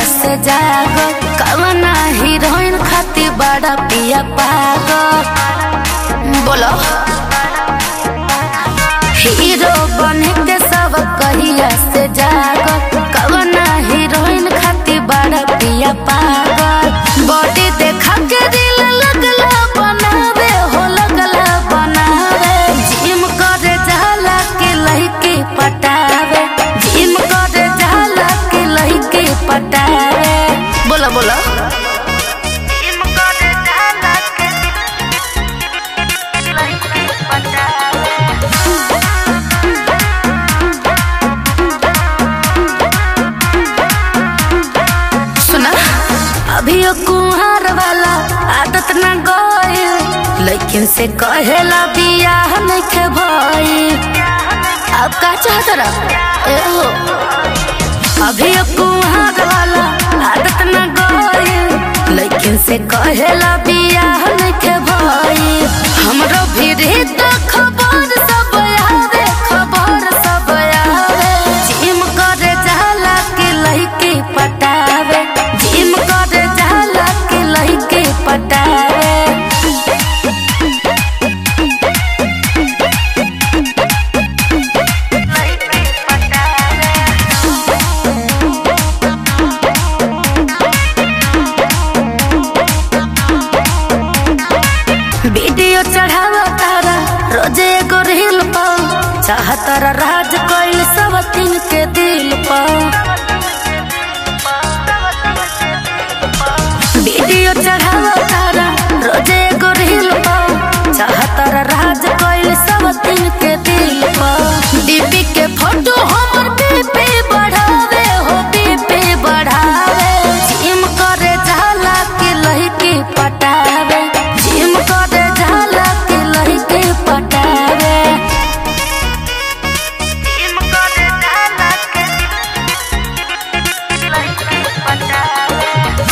से जागो कवना हीरोइन खातिर बड़ा पिया पागल बोलो हीरो बने के सब कहिया से जागो कवना हीरोइन खातिर बड़ा पिया पागल बॉडी देखा के दिल लगला बनावे हो लगला बनावे जिम करे जाला के लइके पटावे जिम करे जाला के लइके पटावे बोला बोला जिम करे जाला के लइके पटावे सुना अभी ओ कुहार वाला आदत न गइल लेकिन से कहेला बियाह नइखे भइल अब का चाहत रहा ए हो अभी ओ कुहार वाला आदत न गइल लेकिन से कहेला बियाह नइखे भइल हमरो भी तो खबर सब आवे खबर सब आवे जिम करे जाला के लइके पटावे जिम करे जाला के लइके पटावे वीडियो चढ़ावा तारा रोजे एगो रील पा चाहतारा राज कोई सब तीन के दिल पा वीडियो चढ़ावा तारा रोजे एगो रील पा चाहतारा राज कोई सब तीन के दिल पा दीपी के फोटो हमर बीपी बढ़ावे हो बीपी बढ़ावे जिम करे जाला के लइके पटावे जिम करे जाला के लइके पटावे जिम करे जाला के लइके पटावे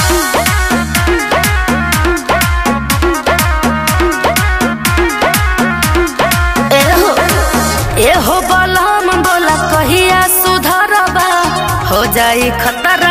एहो एहो बलम बोला कहिया सुधरबा हो जाई खतरा